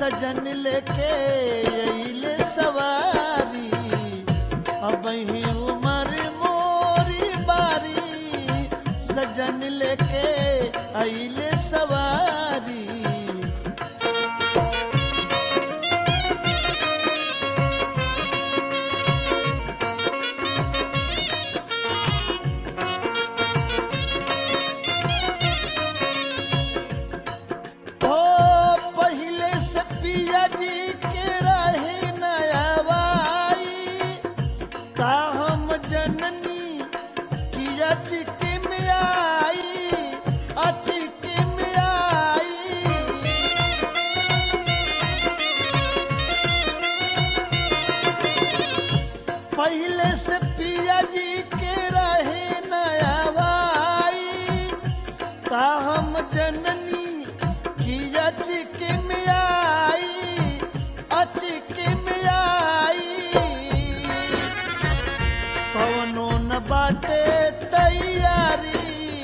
सजन लेके अइले सवारी अब ही उमर मोरी बारी सजन लेके अइले सवारी ओ पहिले से पिया जी के रहे नयावाई का हम जननी किया चिके में आई अचिके में आई पहले से पिया जी के रहे नयावाई का हम जननी किया चिके में आई अचिके में आई कवनो न बाटे तैयारी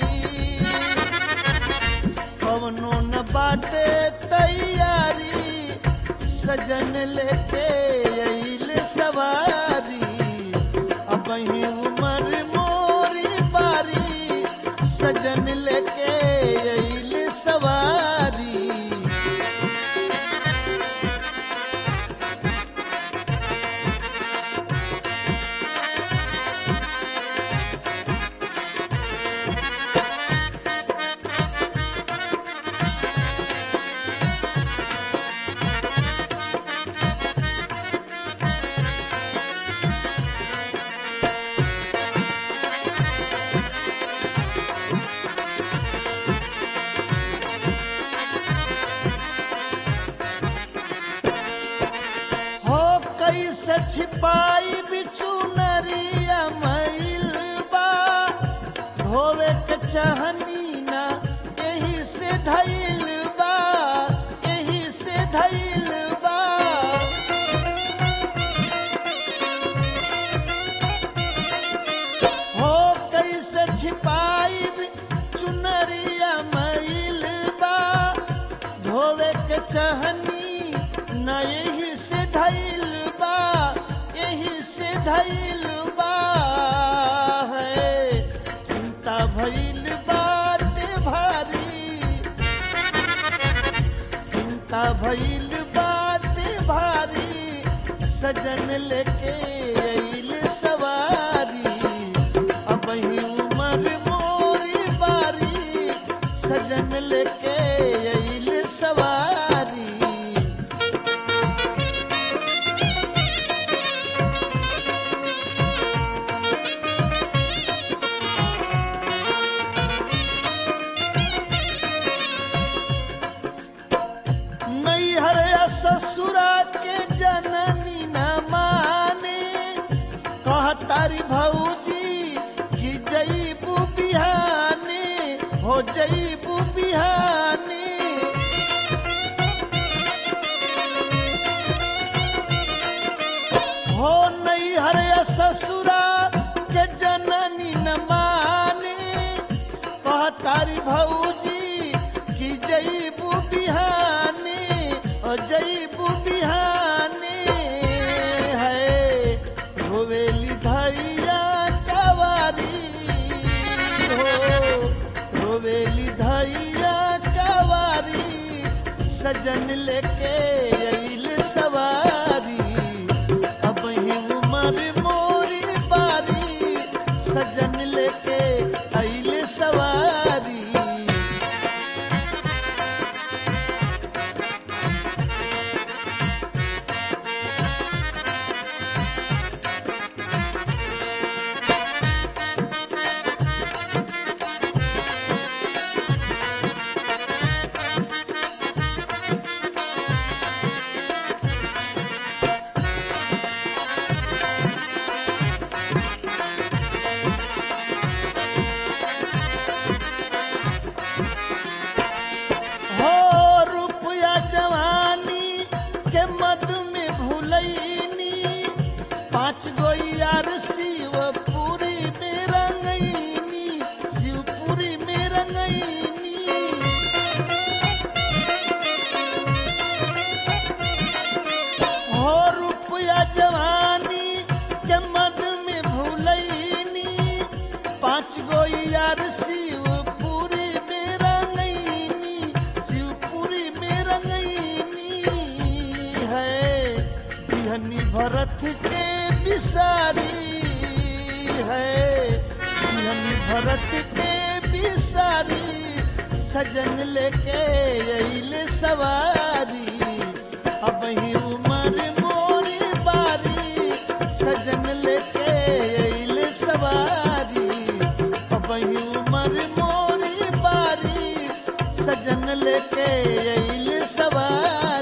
कवनो न बाटे तैयारी सजन लेके अइल सवारी अब ही उमर मोरी बारी सजन लेके अइल सवारी हो कैसे छिपाई बिचू नरिया मैल बा धोवे के चाहनी ना यही से धैल बा यही से धैल बा हो कैसे छिपाई चुनरिया मैल बा धोवे के चाहनी न यही से धैल बा यही से धैल बा है चिंता भइल बाटे भारी चिंता भइल बाटे भारी सजन लेके अइल सवारी अब ही उमर मोरी बारी सजन लेके अइल सवारी नैहर या ससुरा के जननी न माने कहतारी भौजी कि जईबू बिहाने हो जईबू बिहाने हो नैहर या ससुरा के जननी न माने कहतारी भौजी कि जईबू बिहाने ओ जईबू बिहाने है रोवेली धैया कवारी हो रोवेली धैया कवारी सजन लेके अइल सवारी अब ही उमर मोरी बारी सजन लेके अइल सवारी भरत के बिसारी है दिहनी भरत के बिसारी सजन लेके अइले सवारी अब ही उमर मोरी बारी सजन लेके अइले सवारी अब ही उमर मोरी बारी सजन लेके अइले सवारी